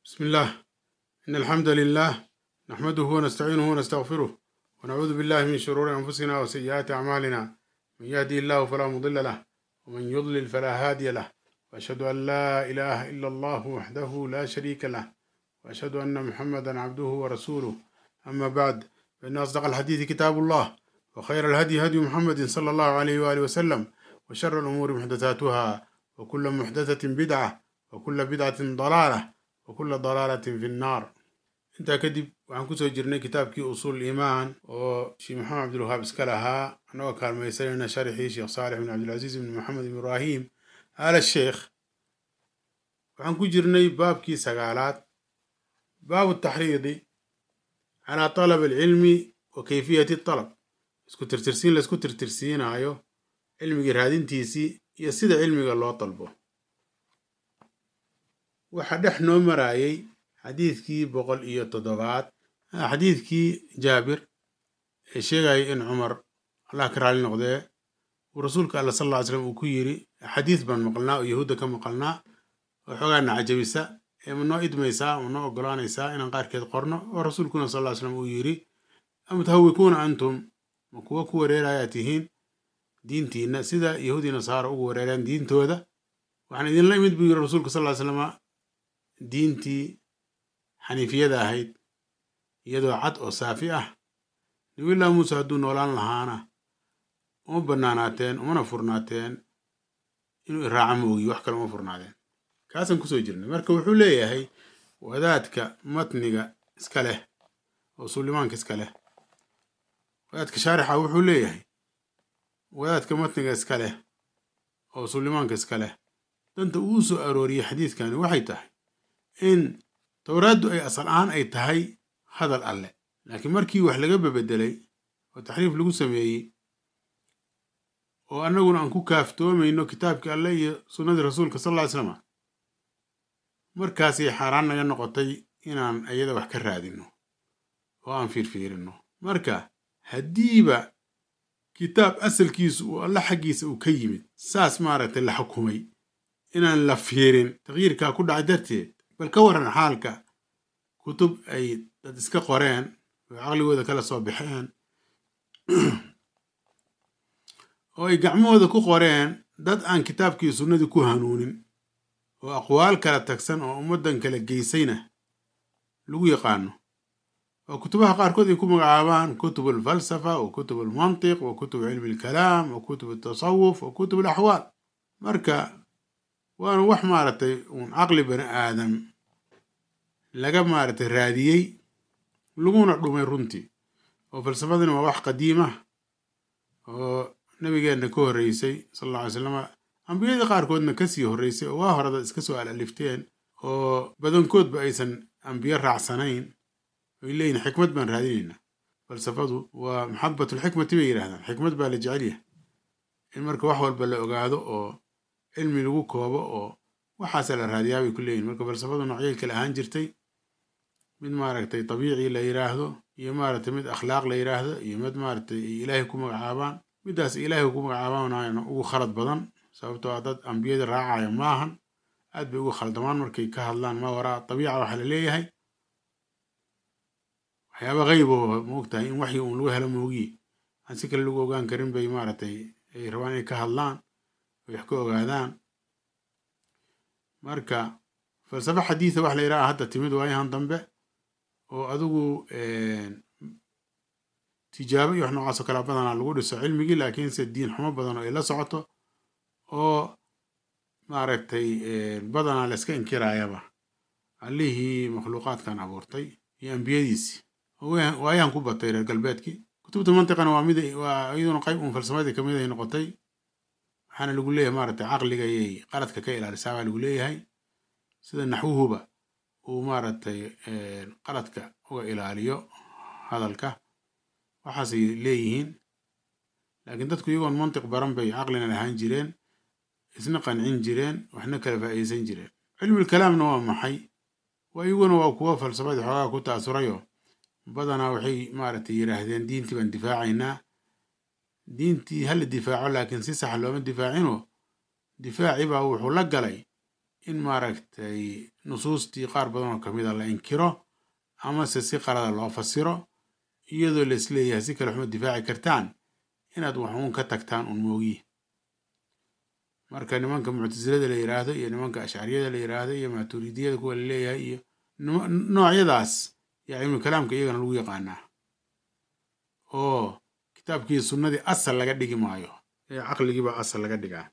بسم الله إن الحمد لله نحمده ونستعينه ونستغفره ونعوذ بالله من شرور أنفسنا وسيئات أعمالنا من يهدي الله فلا مضل له ومن يضلل فلا هادي له وأشهد أن لا إله إلا الله وحده لا شريك له وأشهد أن محمدا عبده ورسوله أما بعد فإن أصدق الحديث كتاب الله وخير الهدي هدي محمد صلى الله عليه وآله وسلم وشر الأمور محدثاتها وكل محدثة بدعة وكل بدعة ضلالة وكل ضلالة في النار intaa kadib waxaan kusoo jirnay kitaabkii usuul iimaan oo sheekh maxamed cabdilwahaab iska lahaa annagoo kaalmaysanayna sharxii sheekh saalix bin cabdilcasiis bin maxamed ibraahim aala sheekh waxaan ku jirnay baabkii sagaalaad baabu taxriidi calaa talab alcilmi wa kayfiyati talab isku tirtirsiin laisku tirtirsiinaayo cilmigii raadintiisii iyo sida cilmiga loo dalbo waxaa dhex noo maraayay xadiidkii boqol iyo toddobaad xadiidkii jaabir ee sheegaya in cumar allah ka raali noqdee uu rasuulka alla sal lla ly slam uu ku yiri xadiid baan maqalnaa oo yahuudda ka maqalnaa oo xoogaana cajabisa ee ma noo idmaysaa ma noo ogolaanaysaa inaan qaarkeed qorno oo rasuulkuna sal lla ly slam uu yiri amutahawikuuna antum ma kuwa ku wareerayaa tihiin diintiinna sida yahuudii nasaara ugu wareereen diintooda waxaan idinla imid buu yiri rasuulka sal ly slama diintii xaniifiyada ahayd iyadoo cad oo saafi ah nabiylaahi muuse hadduu noolaan lahaana uma bannaanaateen umana furnaateen inuu iraaca ma ogiyo wax kale uma furnaadeen kaasaan kusoo jirnay marka wuxuu leeyahay wadaadka matniga iska leh oo sulimaanka iska leh wadaadka shaarixa wuxuu leeyahay wadaadka matniga iska leh oo sulimaanka iska leh danta uu soo arooriyey xadiidkani waxay tahay in towraaddu ay asal ahaan ay tahay hadal alle laakiin markii wax laga bebedelay oo taxriif lagu sameeyey oo annaguna aan ku kaaftoomayno kitaabkii alle iyo sunnadii rasuulka sal lla ly slama markaasay xaaraan naga noqotay inaan iyada wax ka raadinno oo aan fiirfiirinno marka haddiiba kitaab asalkiisu uu alle xaggiisa uu ka yimid saas maaragtay la xukumay inaan la fiirin takyiirkaa ku dhacay darteed bal ka waran xaalka kutub ay dad iska qoreen oo caqligooda kala soo baxeen oo ay gacmahooda ku qoreen dad aan kitaabkii sunnadii ku hanuunin oo aqwaal kala tagsan oo ummaddan kala geysayna lagu yaqaano oo kutubaha qaarkood ay ku magacaabaan kutub alfalsafa wa kutub almantiq wa kutub cilmi alkalaam wa kutub altasawuf wa kutub alaxwaal marka waana wax maaragtay uun caqli bani aadam laga maaragtay raadiyey laguna dhumay runtii oo falsafadina waa wax qadiim ah oo nabigeenna ka horreysay sal alla alay slama ambiyadii qaarkoodna kasii horreysay oo waa horada iska soo alalifteen oo badankoodba aysan ambiyo raacsanayn oy leeyihin xikmad baan raadinaynaa falsafadu waa maxabatulxikmati bay yidhahdaan xikmad baa la jecel yahay in marka wax walba la ogaado oo cilmi lagu koobo oo waxaasa la raadiyaa bay ku leeyihin marka falsafadu noocyay kale ahaan jirtay mid maaragtay dabiici la yidhaahdo iyo maaragtay mid akhlaaq la yidhaahdo iyo mid maaragtay ay ilaahay ku magacaabaan middaas ilaahay ku magacaabaan ugu khalad badan sababtoo ah dad ambiyada raacaya maahan aad bay ugu khaldamaan markay ka hadlaan ma waraa dabiica waxaa la leeyahay waxyaaba qayb oo moogtahay in waxyi uun lagu helo moogiye aan si kale lagu ogaan karin bay maaragtay ay rabaan inay ka hadlaan wax ka ogaadaan marka falsafo xadiida wax la yidhaha hadda timid waayahan dambe oo adigu tijaabo iyo wax noocaasoo kale badanaa lagu dhiso cilmigii laakiinse diin xumo badan oo ay la socoto oo maaragtay badanaa la iska inkiraayaba allihii makhluuqaadkan abuurtay iyo ambiyadiisii waayahan ku batay reer galbeedkii kutubta mantiqana waa mid waa iyaduna qayb uun falsafadii kamid ay noqotay waxaana lagu leeyahay maaragtay caqliga ayay qaladka ka ilaalisaa baa lagu leeyahay sida naxwuhuba uu maaragtay qaladka uga ilaaliyo hadalka waxaasay leeyihiin laakiin dadku iyagoon mantiq baran bay caqlina lahaan jireen isna qancin jireen waxna kala faa'iidaysan jireen cilmul kalaamna waa maxay waa iyaguna waa kuwa falsafadii xoogaa ku taasurayo badanaa waxay maaragtay yidhaahdeen diintii baan difaacaynaa diintii hala difaaco laakiin si sax looma difaacinoo difaaci baa wuxuu la galay in maaragtay nusuustii qaar badan oo kamid a la inkiro amase si qalada loo fasiro iyadoo la isleeyahay si kale waxma difaaci kartaan inaad wax uun ka tagtaan un moogiye marka nimanka muctasilada la yiraahdo iyo nimanka ashcariyada la yiraahdo iyo maaturidiyada kuwa la leeyahay iyo noocyadaas yaa cilmu kalaamka iyagana lagu yaqaanaa oo kitaabkii sunnadii asal laga dhigi maayo ee caqligiibaa asal laga dhigaa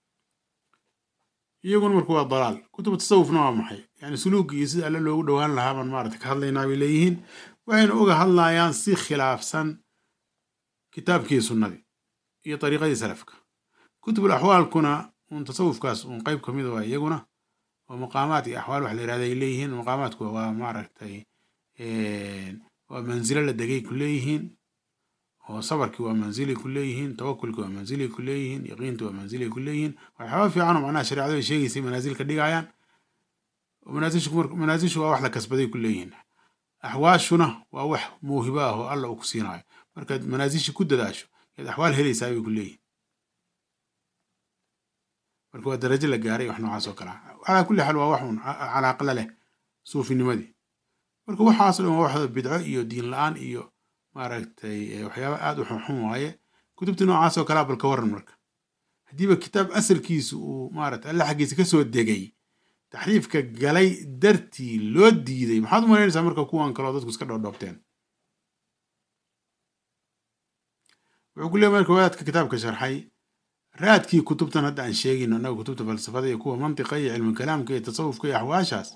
iyaguna marka waa dalaal kutubu tasawufna waa maxay yani suluugii iyo sida alle loogu dhowaan lahaa baan maarata ka hadlaynaa bay leeyihiin waxayna uga hadlayaan si khilaafsan kitaabkii sunnadii iyo dariiqadii salafka kutubul axwaalkuna uun tasawufkaas uun qeyb ka mida waa iyaguna oo maqaamaad iyo axwaal wax la yirahda ay leeyihiin maqaamaadku waa maaragtay waa manzilo la degay ku leeyihiin oo sabarkii waa manzilay ku leeyihiin tawakulkii waa manzilay ku leeyihiin yaqiintii waa manzilay ku leeyihiin waxyaaba fiican oo macnaha shareecadu ay sheegaysay manaasil ka dhigayaan manaasishu waa wax la kasbaday ku leeyihiin axwaashuna waa wax muuhibo ah oo alla uu ku siinayo markaad manaasishi ku dadaasho yaad axwaal helaysaa bay ku leeyihin marka waa darajo la gaaray wax noocaas oo kale ah calaa kulli xaal waa wax un calaaqla leh suufinimadii marka waxaas dhan waa waxda bidco iyo diin la-aan iyo maaragtay waxyaaba aad u xunxun waaye kutubta noocaas oo kalea bal ka waran marka haddiiba kitaab asalkiisu uu maarata alle xaggiisa kasoo degay taxriifka galay dartii loo diiday maxaad u malaynaysaa marka kuwan kaloo dadku iska dhoodhoobteen wuxuu ku leey marka wadaadka kitaabka sharxay raadkii kutubtan hadda aan sheegayno annaga kutubta falsafada iyo kuwa mantiqa iyo cilmi kalaamka iyo tasawufka iyo axwaashaas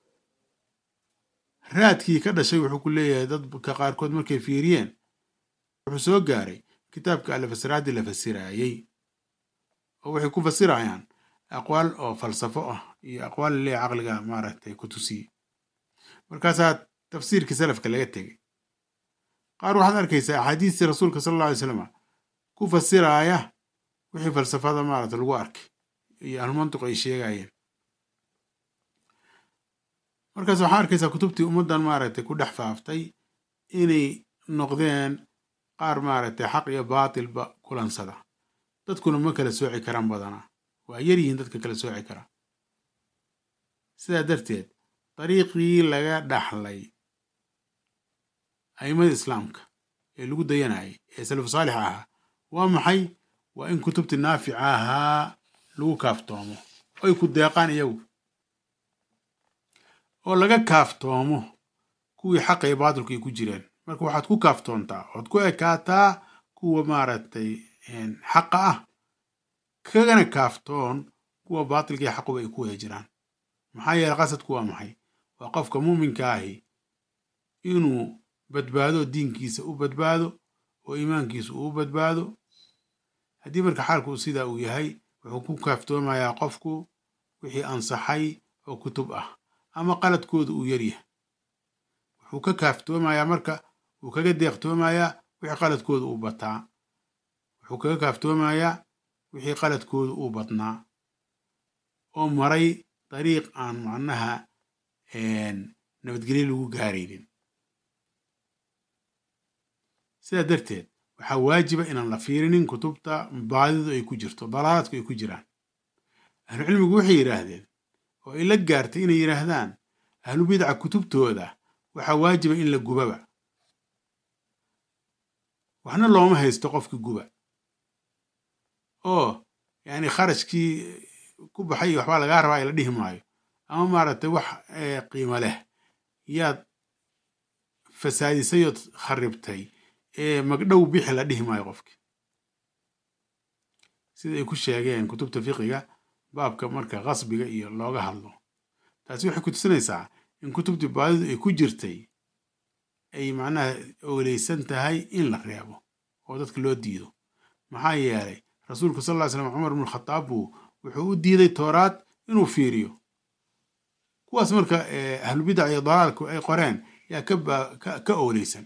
raadkii ka dhashay wuxuu ku leeyahay dadka qaarkood markay fiiriyeen wuxuu soo gaaray kitaabka alle fasiraaddii la fasiraayey oo waxay ku fasirayaan aqwaal oo falsafo ah iyo aqwaal lee caqliga maaragtay ku tusiye markaasaa tafsiirkii salafka laga tegay qaar waxaad arkaysaa axaadiistii rasuulka sala alla alay slam ku fasiraaya wixii falsafada maaragta lagu arkay iyo ahlumantiqu ay sheegayeen markaas waxaa arkaysaa kutubtii ummaddan maaragtay ku dhex faaftay inay noqdeen qaar maaragtay xaq iyo baatilba kulansada dadkuna ma kala sooci karaan badanaa waa yar yihiin dadka kala sooci karaa sidaa darteed dariiqii laga dhaxlay aimada islaamka ee lagu dayanayay ee salafu saalix ahaa waa maxay waa in kutubtii naafica ahaa lagu kaaftoomo oy ku deeqaan iyagu oo laga kaaftoomo kuwii xaqa iyo baatilku ay ku jireen marka waxaad ku kaaftoontaa waxaad ku ekaataa kuwa maaragtay xaqa ah kagana kaaftoon kuwa baatilka iyo xaquba ay ku wada jiraan maxaa yeele qasadku waa maxay waa qofka muuminka ahi inuu badbaado diinkiisa u badbaado oo iimaankiisa uu badbaado haddii marka xaalku sidaa uu yahay wuxuu ku kaaftoomayaa qofku wixii ansaxay oo kutub ah ama qaladkooda uu yaryahay wuxuu ka kaaftoomayaa marka wuu kaga deeqtoomayaa wixii qaladkooda uu bataa wuxuu kaga kaaftoomayaa wixii qaladkooda uu badnaa oo maray dariiq aan macnaha nabadgelyo lagu gaaraynin sidaa darteed waxaa waajiba inaan la fiirinin kutubta baadidu ay ku jirto dalaaladku ay ku jiraan ahlucilmigu waxay yidhaahdeen oo ay la gaartay inay yidhaahdaan ahlubidca kutubtooda waxaa waajiba in la gubaba waxna looma haysto qofka guba oo yani kharashkii ku baxay waxbaa lagaa rabaa la dhihi maayo ama maaragtay wax qiimo leh yaad fasaadisayood kharibtay ee magdhow bixi la dhihi maayo qofki sida ay ku sheegeen kutubta fiqiga baabka marka qasbiga iyo looga hadlo taasi waxay ku tusinaysaa in kutubtii baadidu ay ku jirtay ay macnaha ooleysan tahay in la reebo oo dadka loo diido maxaa yeelay rasuulku sal ly slam cumar bnu khataab buu wuxuu u diiday tooraad inuu fiiriyo kuwaas marka ahlubidac iyo dalaalku ay qoreen yaa ka ooleysan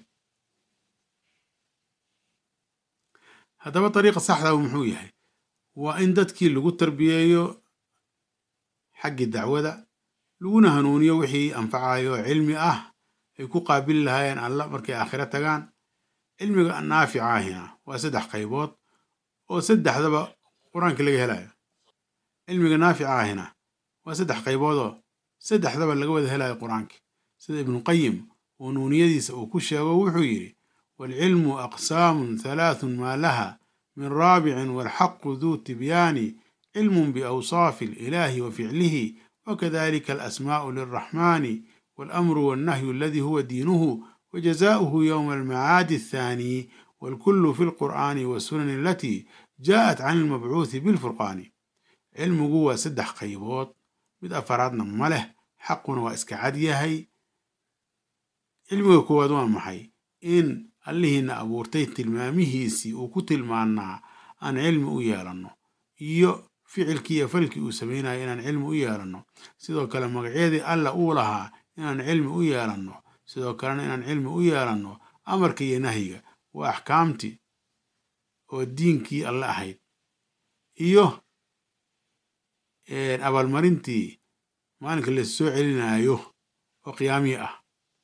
haddaba dariiqa saxdaa muxuu yahay waa in dadkii lagu tarbiyeeyo xaggii dacwada laguna hanuuniyo wixii anfacayo cilmi ah ay ku qaabili lahaayeen alla markay aakhiro tagaan cilmiga naafica ahina waa saddex qaybood oo saddexdaba qur-aanka laga helayo cilmiga naafica ahina waa saddex qayboodoo saddexdaba laga wada helayo qur-aanka sida ibnuqayim oo nuuniyadiisa uu ku sheego wuxuu yidhi waalcilmu aqsaamun halaathun maa laha min raabicin waalxaqu duu tibyaani cilmun biawsaafi alilaahi wa ficlihi wakadalika alasmaa'u lilraxmaani waalamru waalnahyu aladii huwa diinuhu wajazaa'uhu yowma almacaadi athaani waalkullu fi lqur'aani wasunani alatii jaa'at can ilmabcuuthi bilfurqaani cilmigu waa saddex qaybood mid afaraadna ma leh xaquna waa iska cad yahay cilmiga koowaad waa maxay in allihiina abuurtay tilmaamihiisii uu ku tilmaanaa aan cilmi u yeelanno iyo ficilkii iyo falkii uu samaynayo inaan cilmi u yeelanno sidoo kale magacyadii alla uu lahaa inaan cilmi u yeelanno sidoo kalena inaan cilmi u yeelanno amarka iyo nahyiga waa axkaamtii oo diinkii alle ahayd iyo abaalmarintii maalinka la soo celinaayo oo qiyaamihii ah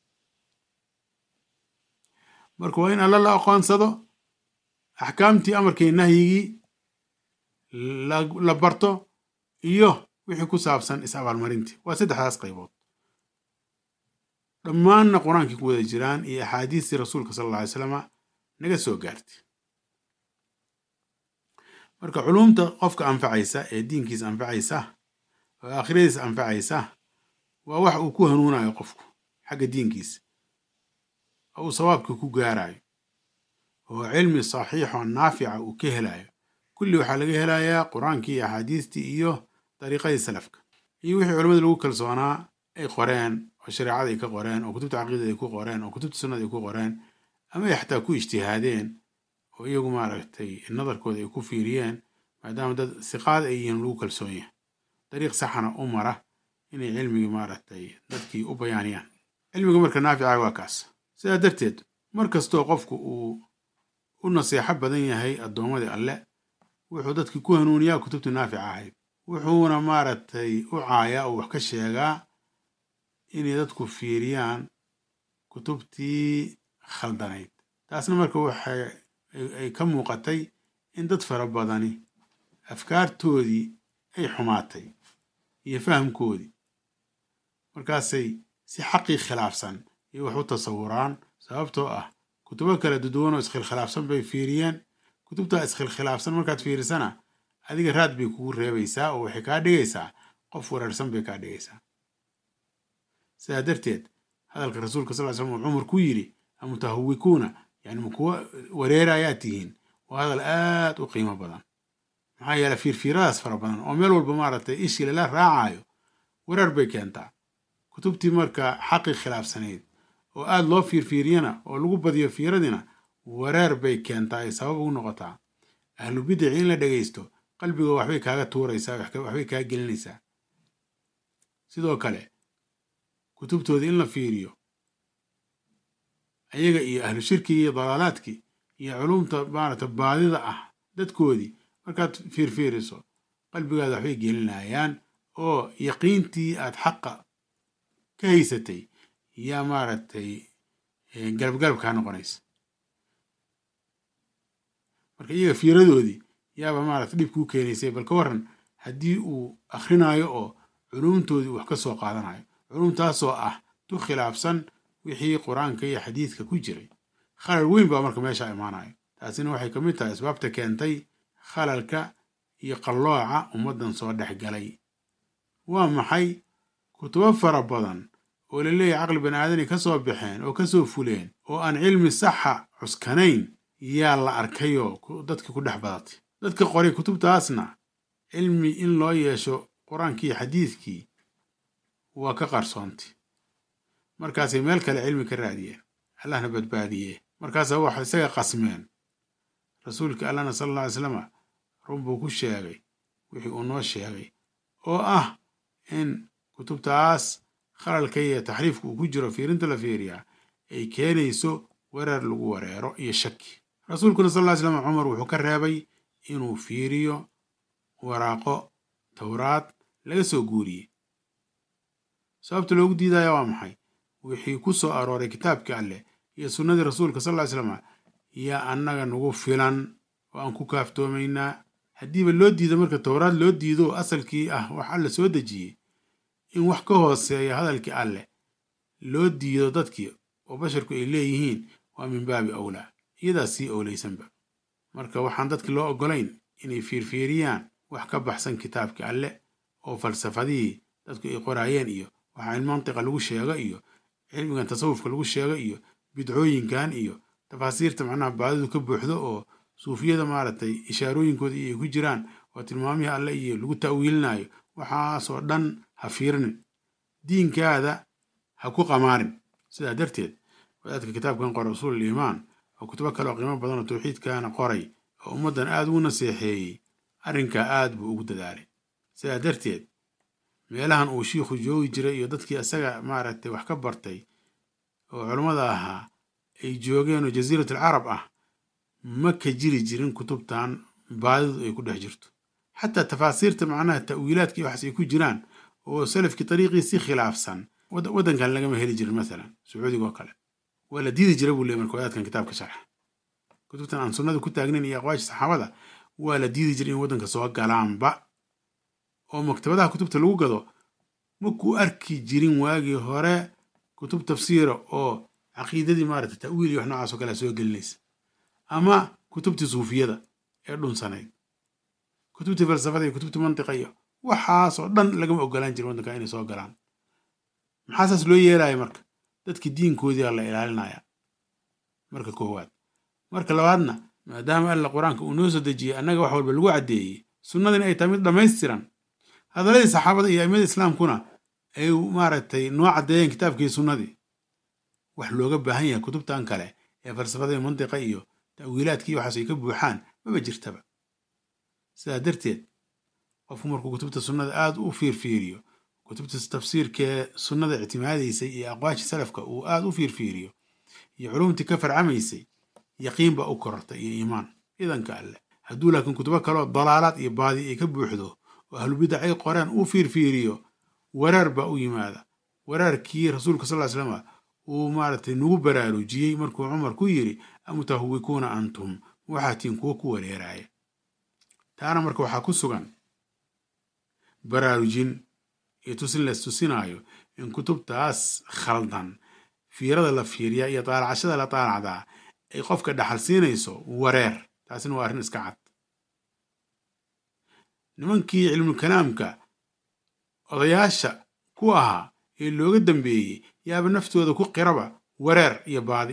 marka waa in alla la aqoonsado axkaamtii amarkii nahyigii la barto iyo wixii ku saabsan is abaalmarintii waa saddexdaas qaybood dhammaanna qur-aankii ku wada jiraan iyo axaadiistii rasuulka sala alla alay slama naga soo gaartay marka culumta qofka anfacaysa ee diinkiisa anfacaysa oo aakhiradiisa anfacaysa waa wax uu ku hanuunayo qofku xagga diinkiisa oo uu sawaabkii ku gaarayo oo cilmi saxiixoo naafica uu ka helayo kulli waxaa laga helayaa qur-aankii iyo axaadiistii iyo dariiqadii salafka iyo wixii culimmada lagu kalsoonaa ay qoreen oo shareecada ay ka qoreen oo kutubta caqiidada ay ku qoreen oo kutubta sunnada ay ku qoreen ama ay xataa ku ijtihaadeen oo iyagu maaragtay nadarkooda ay ku fiiriyeen maadaama dad siqaad ay yihiin lagu kalsoon yahay dariiq saxana u mara inay cilmigii maaragtay dadkii u bayaaniyaan cilmiga marka naafica waa kaas sidaa darteed mar kastoo qofku uu u naseexo badan yahay addoommadii alle wuxuu dadkii ku hanuuniyaa kutubtii naafica ahayd wuxuuna maaragtay u caayaa oo wax ka sheegaa inay dadku fiiriyaan kutubtii khaldanayd taasna marka waxay ay ka muuqatay in dad fara badani afkaartoodii ay xumaatay iyo fahamkoodii markaasay si xaqii khilaafsan iyo wax u tasawuraan sababtoo ah kutubo kala duduwan oo iskhilkhilaafsan bay fiiriyeen kutubtaa iskhilkhilaafsan markaad fiirisana adiga raad bay kugu reebaysaa oo waxay kaa dhigaysaa qof wareersan bay kaa dhigaysaa sidaa darteed hadalka rasuulka sal ly slam uu cumar ku yidhi amutahawikuuna yani ma kuwa wareerayaa tihiin waa hadal aad u qiimo badan maxaa yeele fiirfiiradaas fara badan oo meel walba maaragtay ishii lala raacayo wareer bay keentaa kutubtii marka xaqii khilaafsanayd oo aad loo fiirfiiriyana oo lagu badiyo fiiradina wareer bay keentaa ay sabab ugu noqotaa ahlu bidici in la dhegaysto qalbiga waxbay kaaga tuuraysaa waxbay kaa gelinaysaa sidoo kale kutubtooda in la fiiriyo ayaga iyo ahlu shirkigi iyo dalaalaadkii iyo culumta maaragta baadida ah dadkoodii markaad fiirfiiriso qalbigaada waxbay gelinayaan oo yaqiintii aad xaqa ka haysatay yaa maaragtay galabgalab kaa noqonaysa marka iyaga fiiradoodii yaaba maaragta dhib kuu keenaysay bal ka waran haddii uu akhrinayo oo culumtoodii wax ka soo qaadanayo culumtaasoo ah tu khilaafsan wixii qur-aanka iyo xadiidka ku jiray khalal weyn baa marka meesha imaanayo taasina waxay ka mid tahay asbaabta keentay khalalka iyo qallooca ummaddan soo dhex galay waa maxay kutubo fara badan oo la leeyahay caqli bani aadani ka soo baxeen oo ka soo fuleen oo aan cilmi saxa cuskanayn yaa la arkayoo dadkii ku dhex badatay dadka qoray kutubtaasna cilmi in loo yeesho qur-aankii xadiidkii waa ka qarsoontay markaasay meel kale cilmi ka raadiyeen allahna badbaadiyee markaasa waxay isaga qasmeen rasuulka allahna sala alla alay slama run buu ku sheegay wixii uu noo sheegay oo ah in kutubtaas khalalka iyo taxriifka uu ku jiro fiirinta la fiiriyaa ay keenayso wereer lagu wareero iyo shaki rasuulkuna sal ly slam cumar wuxuu ka reebay inuu fiiriyo waraaqo towraad laga soo guuriyey sababta loogu diidaya waa maxay wixii ku soo arooray kitaabkii alleh iyo sunnadii rasuulka sal ly slama yaa annaga nagu filan oo aan ku kaaftoomaynaa haddiiba loo diido marka towraad loo diido asalkii ah wax alla soo dejiyey in wax ka hooseeya hadalkii alleh loo diido dadkii oo basharku ay leeyihiin waa min baabi awlaa iyadaas sii owlaysanba marka waxaan dadki loo oggolayn inay fiirfiiriyaan wax ka baxsan kitaabkii alleh oo falsafadihii dadku ay qoraayeen iyo waxaa in mantiqa lagu sheego iyo cilmigan tasawufka lagu sheego iyo bidcooyinkan iyo tafaasiirta macnaha baadidu ka buuxdo oo suufiyada maaragtay ishaarooyinkooda iyo ay ku jiraan oo tilmaamihii alle iyo lagu ta'wiilinayo waxaasoo dhan ha fiirinin diinkaada ha ku qamaarin sidaa darteed wadaadka kitaabkan qora usuul iimaan oo kutubo kale oo qiimo badan oo tawxiidkaana qoray oo ummaddan aad ugu naseexeeyey arrinkaa aad buu ugu dadaalay sidaa darteed meelahan uu shiikhu joogi jiray iyo dadkii isaga maaragtay wax ka bartay oo culammada ahaa ay joogeen oo jasiiratul carab ah ma ka jiri jirin kutubtan baadidu ay ku dhex jirto xataa tafaasiirta macnaha ta'wiilaadkii waxaas ay ku jiraan oo salafkii dariiqiisii khilaafsan waddankan lagama heli jirin masalan sacuudiga oo kale waa la diidi jira buu leey marka wadaadkan kitaabka sharxa kutubtan aan sunnada ku taagnayn iyo aqwaasha saxaabada waa la diidi jiray in waddanka soo galaanba oo maktabadaha kutubta lagu gado makuu arki jirin waagii hore kutub tafsiira oo caqiidadii maarata ta'wiil iyo wax noocaas oo kale soo gelinaysa ama kutubtii suufiyada ee dhunsanayd kutubtii falsafada iyo kutubtii mantiqa iyo waxaasoo dhan lagama ogolaan jirin waddanka inay soo galaan maxaa saas loo yeelaya marka dadkii diinkoodiia la ilaalinaya marka koowaad marka labaadna maadaama alla qur-aanka uu noo soo dejiyey annaga wax walba lagu caddeeyey sunnadina ay tahay mid dhammaystiran hadaladii saxaabada iyo aimada islaamkuna ay maaragtay noo caddeeyeen kitaabkii sunnadii wax looga baahan yahay kutubtan kale ee falsafada iyo mantiqa iyo ta'wiilaadkii waxaas ay ka buuxaan maba jirtaba sidaa darteed qofku markuu kutubta sunnada aad u fiirfiiriyo kutubta tafsiirkee sunnada ictimaadaysay iyo aqwaashii salafka uu aad u fiirfiiriyo iyo culumtii ka farcamaysay yaqiin baa u korortay iyo iimaan idanka alleh hadduu laakiin kutubo kaleoo dalaalaad iyo baadi ay ka buuxdo oo ahlubidac ay qoreen uu fiirfiiriyo waraar baa u yimaada waraarkii rasuulka sal ly slama uu maaragtay nagu baraarujiyey markuu cumar ku yidhi amutahwikuuna antum waxaa tiin kuwo ku wareeraaya taana marka waxaa ku sugan baraarujin iyo tusin la istusinaayo in kutubtaas khaldan fiirada la fiiriyaa iyo daalacashada la daalacdaa ay qofka dhaxal siinayso wareer taasina waa arrin iska cad nimankii cilmulkalaamka odayaasha ku ahaa ee looga dambeeyey yaaba naftooda ku qiraba wareer iyo baadi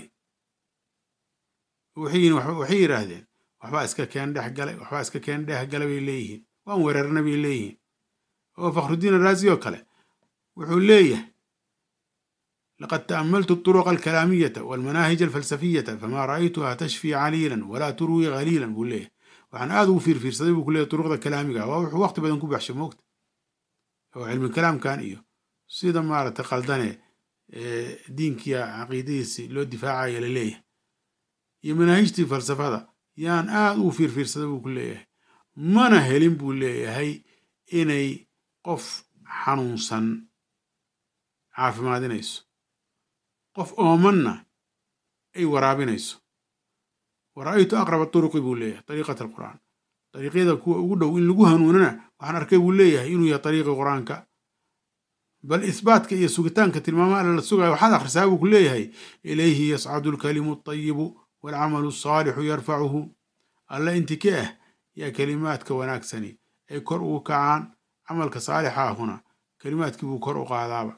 waxay yidhaahdeen waxbaa iska keen dhex galay waxbaa iska keen dhex galay bay leeyihiin waan wereerna bay leeyihiin oo fakhrudiin araasi oo kale wuxuu leeyahay laqad ta'ammaltu الطرق الكلامية والمناهج الفلسفية فما رأيتها تشفي عليلا ولا تروي غليلا buu leeyahay waxaan aad ugu fiirfiirsaday buu ku leeyahy duruqda kalaamiga waa wuxuu waqti badan ku baxshay moogta oo cilmi kalaamkan iyo sida maaragtay qaldane diinkiya caqiidadiisi loo difaacaya la leeyahay iyo manaahijtii falsafada yaan aad ugu fiirfiirsaday buu ku leeyahay mana helin buu leeyahay inay qof xanuunsan caafimaadinayso qof oomanna ay waraabinayso wara'aytu aqraba turuqi buu leeyahay dariiqat alqur'aan dariiqyada kuwa ugu dhow in lagu hanuunana waxaan arkay buu leeyahay inuu yahay dariiqi qur-aanka bal isbaatka iyo sugitaanka tilmaamaha alla la sugayo waxaad akhrisaa buu ku leeyahay ilayhi yascadu alkalimu altayibu waalcamalu alsaalixu yarfacuhu alla inti ka ah yaa kelimaadka wanaagsani ay kor ugu kacaan camalka saalixa ahuna kelimaadkii buu kor u qaadaaba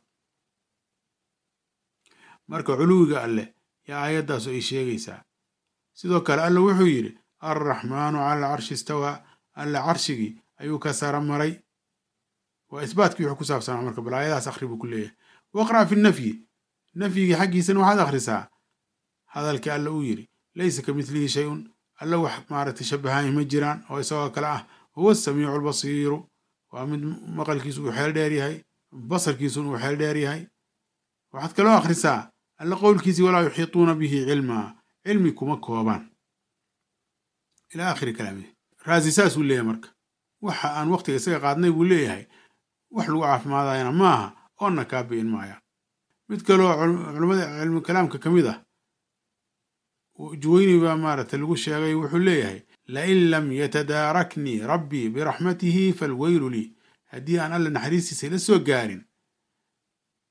marka culuwiga alleh yaa aayaddaasu ay sheegaysaa sidoo kale alla wuxuu yidhi alraxmaanu cala alcarshi istawaa alla carshigii ayuu ka sara maray waa isbaatkii wuxuu ku saabsanaa marka bal aayadahaas akhri buu ku leeyahay waqra' fi nafyi nafyigii xaggiisana waxaad akhrisaa hadalkii alla uu yidhi laysa ka midlihi shay-un alla wax maaragtay shabahaani ma jiraan oo isagoo kale ah huwa asamiicu albasiiru waa mid maqalkiisu uu xeel dheer yahay basarkiisuna uu xeel dheer yahay waxaad kaloo akhrisaa alla qowlkiisii walaa yuxiituuna bihi cilmaa cilmi kuma koobaan ilaa aakhiri kalaamihi raasi saasuu leeyahay marka waxa aan waqtiga isaga qaadnay buu leeyahay wax lagu caafimaadayana maaha oonna kaa bi'in maayaan mid kaloo culummada cilmu kalaamka ka mid ah juweyni baa maaragtay lagu sheegay wuxuu leeyahay lain lam yatadaaraknii rabbii biraxmatihi falweylu lii haddii aan alla naxariistiisa ila soo gaarin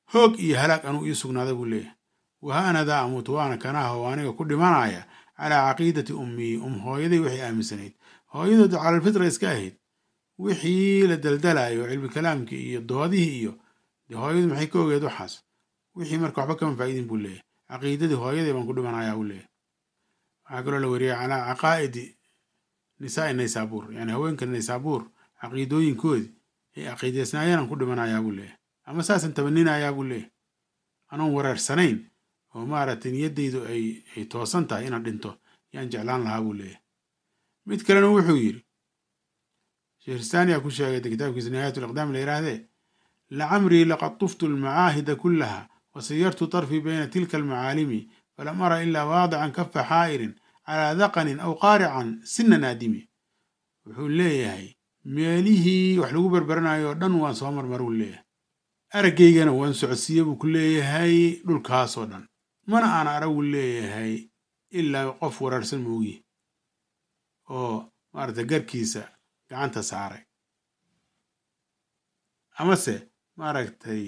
hoog iyo halaag anuu ii sugnaaday buu leeyahay wahaanadaa amuutu waana kanaha oo aniga ku dhimanaya calaa caqiidati ummii um hooyaday waxay aaminsanayd hooyadood calalfitra iska ahayd wixii la daldalayo cilmi kalaamkii iyo doodihii iyo dee hooyadu maxay ka ogeed waxaas wixii marka waxba kama faa'iidin buu leeyahay caqiidadii hooyaday baan ku dhimanayaa buu leeyahay waxaa kaloo la wariyay calaa caqaa'idi nisaa'i naysaabuur yani haweenka naysaabuur caqiidooyinkoodii ay caqiidaysnaayeen aan ku dhimanayaa buu leeyahay ama saasan tabaninayaa buu leeyahay anoon wareersanayn oo maaragtay niyaddaydu ay ay toosan tahay inaan dhinto yaan jeclaan lahaa buu leeyahay mid kalena wuxuu yidhi shehristaaniyaa ku sheegay kitaabkiisa nihaayat liqdaam la yidhaahdee lacamrii laqad tuftu almacaahida kullaha wasayartu طarfii bayna tilka almacaalimi falam ara ilaa waadican kafa xaa'irin calaa daqanin aw qaarican sina naadimi wuxuu leeyahay meelihii wax lagu berberanayo oo dhan waan soo marmaruu leeyahay araggaygana waan socodsiiye buu ku leeyahay dhulkaasoo dhan mana aan aragu leeyahay ilaa qof waraarsan moogi oo maaragtay garkiisa gacanta saaray amase maaragtay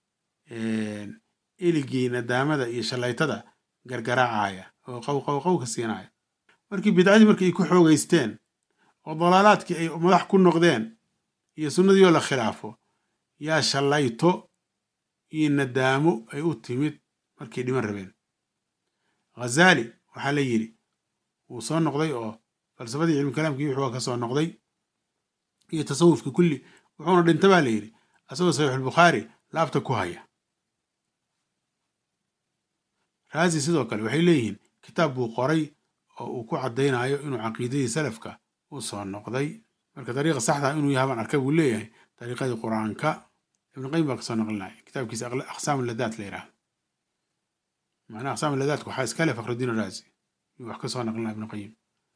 iligii nadaamada iyo shallaytada gargaraacaya oo qow qow qow ka siinaya markii bidcadii markii ay ku xoogaysteen oo dalaalaadkii ay madax ku noqdeen iyo sunnadii oo la khilaafo yaa shallayto iyo nadaamo ay u timid markay dhiman rabeen ghazaali waxaa la yidhi wuu soo noqday oo falsafadii cilmi kalaamkii wuxuu ka soo noqday iyo tasawufkii kulli wuxuuna dhinta baa la yidhi asagoo saxiixulbukhaari laabta ku haya raazi sidoo kale waxay leeyihiin kitaab buu qoray oo uu ku caddaynayo inuu caqiidadii salafka u soo noqday marka dariiqa saxda inuu yahabaan arkay buu leeyahay dariiqadii qur-aanka ibn qayim baa kasoo naqlinaya kitaabkiisa aqsaam ladaat la yidhahdo macnaha aqsaam ladaatku waxaa iskale fakhrudiin raazi yuu wax kasoo naqlinaya ibn qayim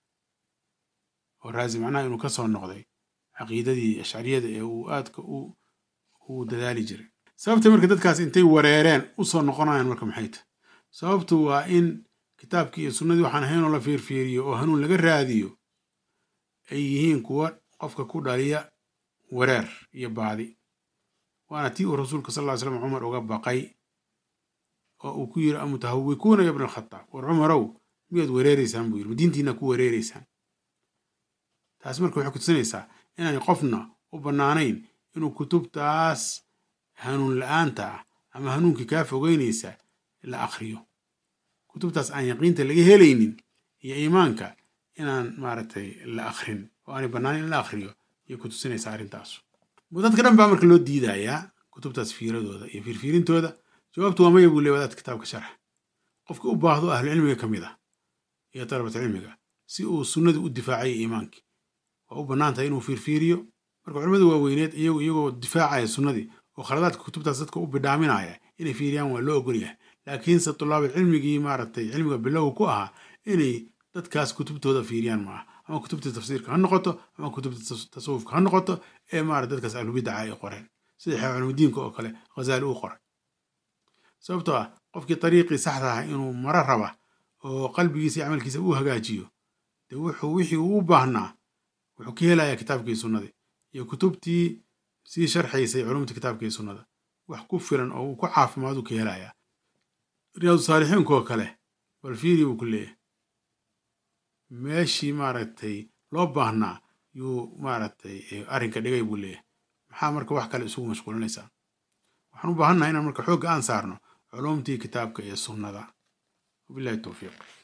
oo raazi macnaha inuu kasoo noqday caqiidadii ashcariyada ee uu aadka u dadaali jiray sababta marka dadkaas intay wareereen u soo noqonayaan marka maxay tahy sababtu waa in kitaabkii iyo sunnadii waxaan ahayn oo la fiirfiiriyo oo hanuun laga raadiyo ay yihiin kuwa qofka ku dhaliya wareer iyo baadi waana tii uu rasuulka sal ly slam cumar uga baqay oo uu ku yiri amutahawikuuna ya bna alkhataab war cumarow miyaad wareereysaan buu yiri ma diintiina ku wareereysaan taas marka waxay kutusinaysaa inaanay qofna u bannaanayn inuu kutubtaas hanuun la-aanta ah ama hanuunkii kaa fogeynaysa la akhriyo kutubtaas aan yaqiinta laga helaynin iyo iimaanka inaan maaragtay la akhrin oo aanay bannaanin in la akhriyo ayay kutusinaysaa arrintaasu dadka dhan baa marka loo diidayaa kutubtaas fiiradooda iyo fiirfiirintooda jawaabtu waa maya buu leey wadaadka kitaabka sharx qofka u baahdo ahlucilmiga ka mid ah iyo dalabatulcilmiga si uu sunnadii u difaacaya iimaankii waa u bannaan tahay inuu fiirfiiriyo marka culimmada waaweyneed iyagu iyagoo difaacaya sunnadii oo khaladaadka kutubtaas dadka u bidhaaminaya inay fiiriyaan waa loo ogolyahay laakiinse tulaabulcilmigii maaragtay cilmiga bilowga ku ahaa inay dadkaas kutubtooda fiiriyaan maaha ama kutubta tafsiirka ha noqoto ama kutubta tasawufka ha noqoto ee maarata dadkaas ahlubidaca ay qoreen sida xeer culumudiinka oo kale ghazaali uu qoray sababtoo ah qofkii dariiqii saxda ah inuu maro raba oo qalbigiisa iyo camalkiisa uu hagaajiyo dee wuxuu wixii uu u baahnaa wuxuu ka helayaa kitaabkii sunnadii iyo kutubtii sii sharxaysay culumta kitaabkii sunnada wax ku filan oo uu ku caafimaaduu ka helayaa riyaadu saalixiinka oo kale bal fiiri buu ku leeyahay meeshii maaragtay loo baahnaa yuu maaragtay arrinka dhigay buu leeyahay maxaa marka wax kale isugu mashquulinaysaa waxaan u baahannahay inaan marka xoogga aan saarno culumtii kitaabka iyo sunnada wabillahi towfiiq